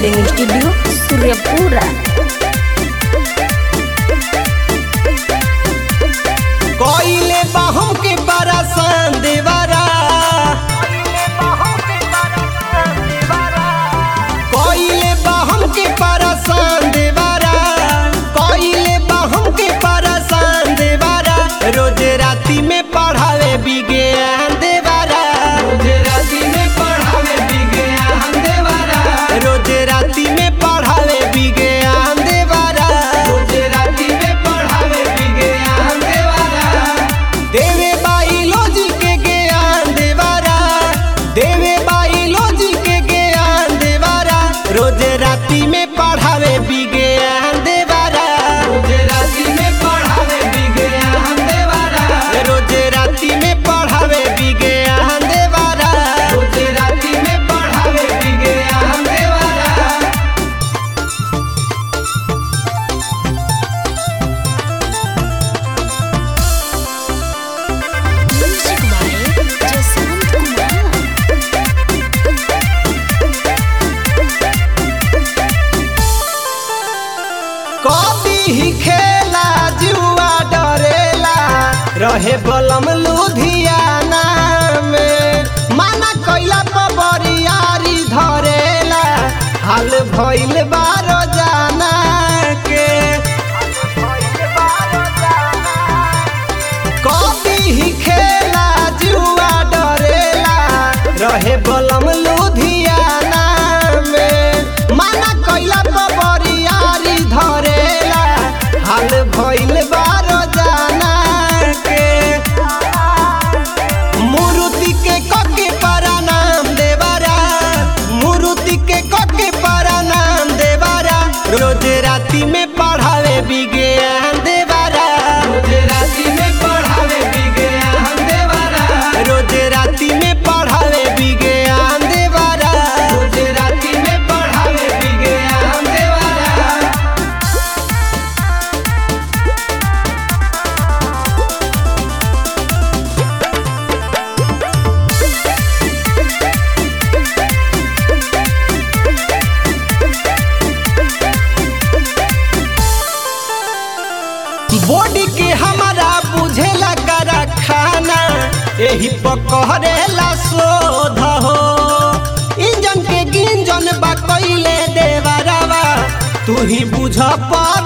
recording studio Suryapura कोइले बाहों के बरसान देवरा कोइले बाहों के बरसान देवरा कोइले बाहों के बरसान देवरा रोज राती में पढ़ावे विज्ञान देवरा रोज राती में पढ़ावे विज्ञान देवरा रोज राती में पढ़ावे विज्ञान देवरा रोज राती में पढ़ावे विज्ञान देवरा देवे बायोलॉजी के ज्ञान देवारा देवे बायोलॉजी के ज्ञान देवारा रोज राती में पढ़ावे विज्ञान देवारा रोज राती में पढ़ावे विज्ञान देवारा रोज राती में पढ़ावे विज्ञान देवारा रोज राती में पढ़ावे विज्ञान देवारा म्यूजिक बाय जसवंत कुमार कभी ही खेला जुआ डरेला रहे बलम लुधियाना में माना कैला पर बरियारी धरेला हाल भइल बारो जाना के कभी ही खेला जुआ डरेला रहे बलम लुधियाना में माना कैला पर बरियारी धरेला हाल भइल बारो जाना के मुरुति के कके प्रणाम देवारा मुरुति के कके प्रणाम देवारा रोज राती में पढ़ावे विज्ञान देवारा रोज राती में पढ़ावे विज्ञान देवारा रोज राती में पढ़ावे विज्ञान देवारा रोज राती में पढ़ावे विज्ञान देवारा बॉडी के हमारा बुझेला करा खाना यही पकड़ेला शोध हो इंजन के गिंजन बा कैले देवरवा तू ही बुझ पर